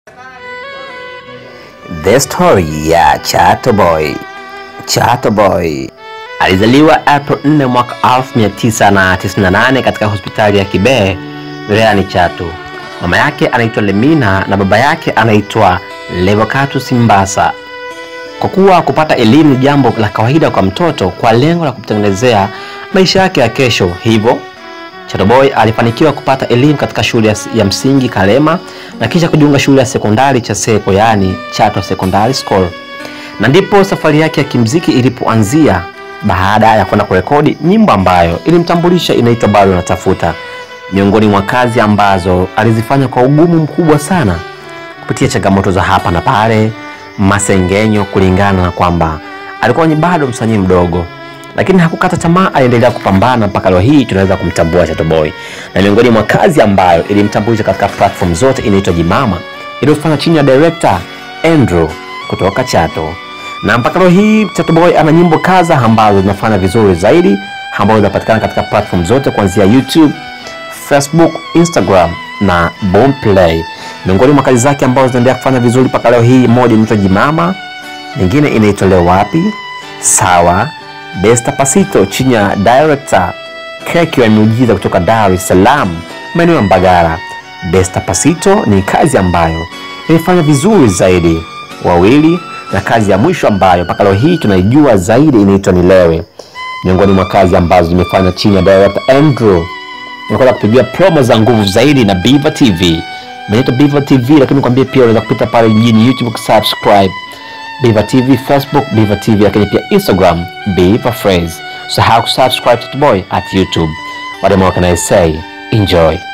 The Story ya Chato Boy. Chato Boy alizaliwa April 4 mwaka 1998 katika hospitali ya Kibehe wilayani Chato. Mama yake anaitwa Lemina na baba yake anaitwa Levocatus Mbasa. Kwa kuwa kupata elimu ni jambo la kawaida kwa mtoto kwa lengo la kumtengenezea maisha yake ya kesho, hivyo Chato Boy alifanikiwa kupata elimu katika shule ya- ya msingi Kalema na kisha kujiunga shule ya sekondari Chaseko, yaani Chato Secondary School, na ndipo safari yake ya kimziki ilipoanzia baada ya kwenda kurekodi nyimbo ambayo ilimtambulisha inaitwa Bado Natafuta, miongoni mwa kazi ambazo alizifanya kwa ugumu mkubwa sana kupitia changamoto za hapa na pale, masengenyo, kulingana na kwamba alikuwa ni bado msanii mdogo, lakini hakukata tamaa, aliendelea kupambana mpaka leo hii tunaweza kumtambua Chato Boy, na miongoni mwa kazi ambayo ilimtambulisha katika platform zote inaitwa Jimama iliyofanya chini ya director Andrew kutoka Chato, na mpaka leo hii Chato Boy ana nyimbo kadha ambazo zinafanya vizuri zaidi, ambazo zinapatikana katika platform zote kuanzia YouTube, Facebook, Instagram na Boomplay. Miongoni mwa kazi zake ambazo zinaendelea kufanya vizuri mpaka leo hii, moja inaitwa Jimama, nyingine inaitwa Leo Wapi, Sawa, Despacito chini ya director Keki wa Miujiza kutoka Dar es Salaam, maeneo ya Mbagala. Despacito ni kazi ambayo imefanya vizuri zaidi wawili, na kazi ya mwisho ambayo mpaka leo hii tunaijua zaidi inaitwa Nilewe, miongoni mwa kazi ambazo zimefanya chini ya director Andrew unakwenda kupigia promo za nguvu zaidi na Biva TV. Inaitwa Biva TV, lakini nikwambie pia unaweza kupita pale jijini YouTube kusubscribe Biva TV, Facebook Biva TV, lakini pia Instagram Biva Phrase. Usahau kusubscribe to the boy at YouTube. What more can I say? Enjoy.